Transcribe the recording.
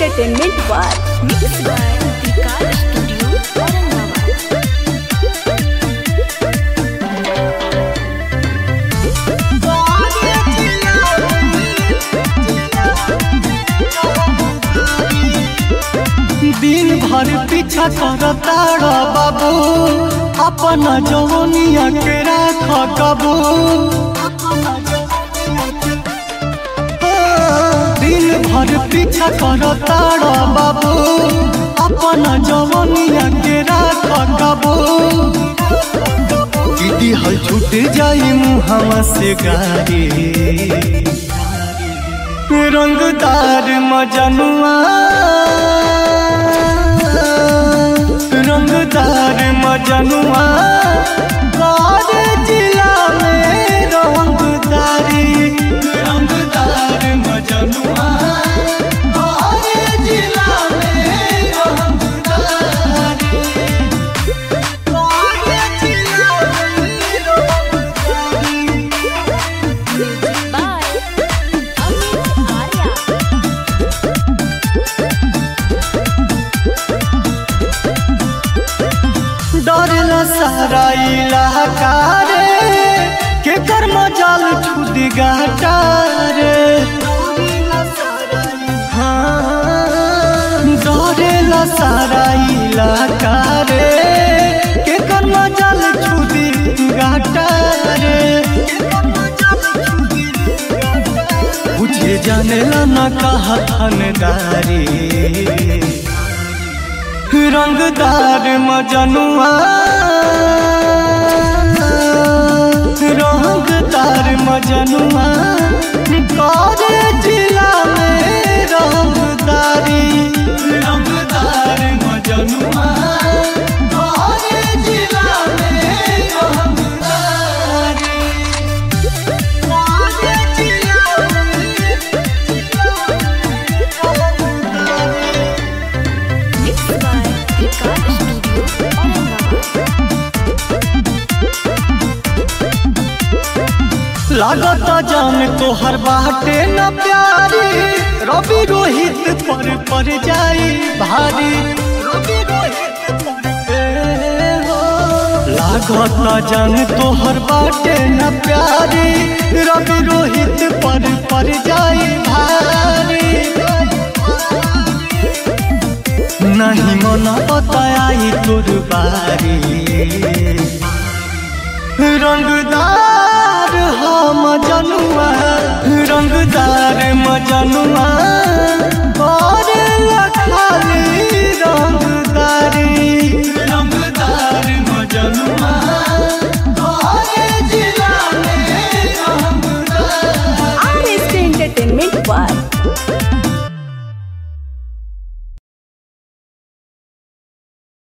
Entertainment War. Mixed by Vikas Studio, Aurangabad. दिन भर पीछा करताड़ बाबू अपन जवनिया के राख कबू दिन भर पीछा करताड़ बाबू अपन जवनिया के राख कबू दीदी हल छूट जाई मुहवा से गाड़ी रंगदार मजनुआ रंगदार मजनुआ बारे जिला में रंगदारी रंगदार मजनुआ बारे जिला में रंगदारी बारे जिला में रंगदारी Music by Amit Arya. डरला सारा इलाका रे के कर्म जाल छुद गाटा रे हाँ, डरेला सारा इलाका रे के कर्म जाल छुद गाटा रे बुझे जानेला न कहा थानदारी रंगदार मजनुआ रंगदार मजनुआ करे जिला में रंगदारी रंगदार मजनुआ करे जिला में रंगदारी करे जिला में Mixed by Vikas Studio, Aurangabad. लागत जान तोहर बाटे न प्यारी रवि रोहित पर पर जाई भारी रवि रोहित पर ए हो। लागत जान तोहर बाटे न प्यारी रवि रोहित पर पर जाई भारी नहीं मना बताई तोर बारी रंगदार हो मजनुआ रंगदार मजनुआ